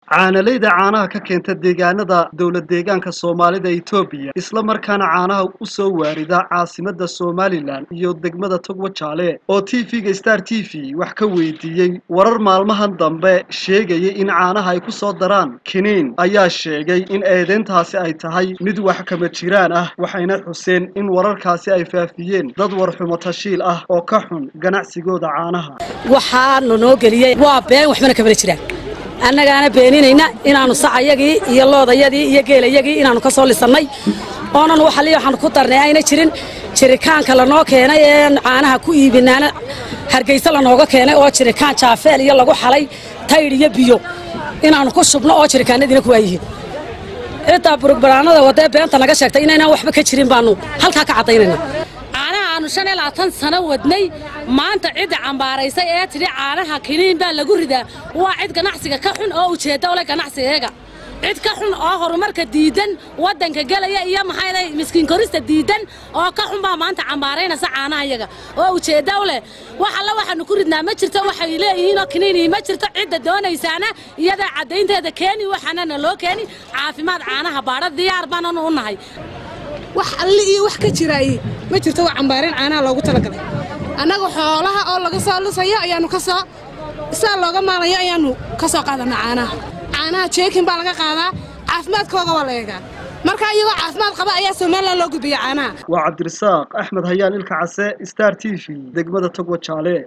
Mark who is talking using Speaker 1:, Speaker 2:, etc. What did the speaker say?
Speaker 1: caanalayda caanaha ka keenta deegaanada dowlad deegaanka soomaalida etoobiya isla markaana caanaha u soo waarida caasimada somalilan iyo degmada togwa jaale oo t v-ga star t v wax ka weydiiyey warar maalmahan dambe sheegayay in caanaha ay ku soo daraan kiniin ayaa sheegay in eedeyntaasi ay tahay mid wax kama jiraan ah waxayna xuseen in wararkaasi ay faafiyeen dad warxumo tashiil ah oo ka xun ganacsigooda caanaha
Speaker 2: waxaanu noo geliyey waa been waxbana kamana jiraan annagaana beeninayna inaannu sacayagii iyo loodayadii iyo geelayagii inaannu ka soo lisannay oonan waxali waxaanu ku darnay ayna jirin jirikaanka lanoo keenay ee caanaha ku iibinaana hargayse lanooga keenay oo jirikaan jaafeel iyo lagu xalay taydh iyo biyo inaannu ku shubno oo jirikaanadiina ku waayihiin ciddaa burugbaraanada wadee beenta naga sheegtay inaynaan waxba ka jirin baannu halkaa ka caddaynayna
Speaker 3: caanaha aanu shan iyo labaatan sano wadnay maanta cidda cambaaraysay ee tidhi caanaha kiniin baa lagu ridaa waa cid ganacsiga ka xun oo ujeedda ule ganacsigeega cid ka xun oo horumarka diidan waddanka gelaya iyo maxayday miskiin korista diidan oo ka xun baa maanta cambaaraynaysa caanaha iyaga oo ujeedda u leh wax alla waxaanu ku ridnaa ma jirto waxay leeyihiinoo kiniinii ma jirto cidda doonaysaana iyadaa caddaynteeda keeni waxaanana loo keeni caafimaad caanaha baadha diyaar baananu u nahay
Speaker 4: wax alli iyo wax ka jiraay ma jirto waa cambaareen caanaha loogu talagalay annaga xoolaha oo laga soo lusayo ayaannu ka soo saa looga maalayo ayaannu ka soo qaadanaa caanaha caanaha jeekin baa laga qaadaa caafimaadkooga waa la eegaa marka iyagoo caafimaad qaba ayaa somalilan loo gudbiya caanaha
Speaker 1: waa cabdirasaaq axmed hayaan ilka case star t v degmada togwa jaale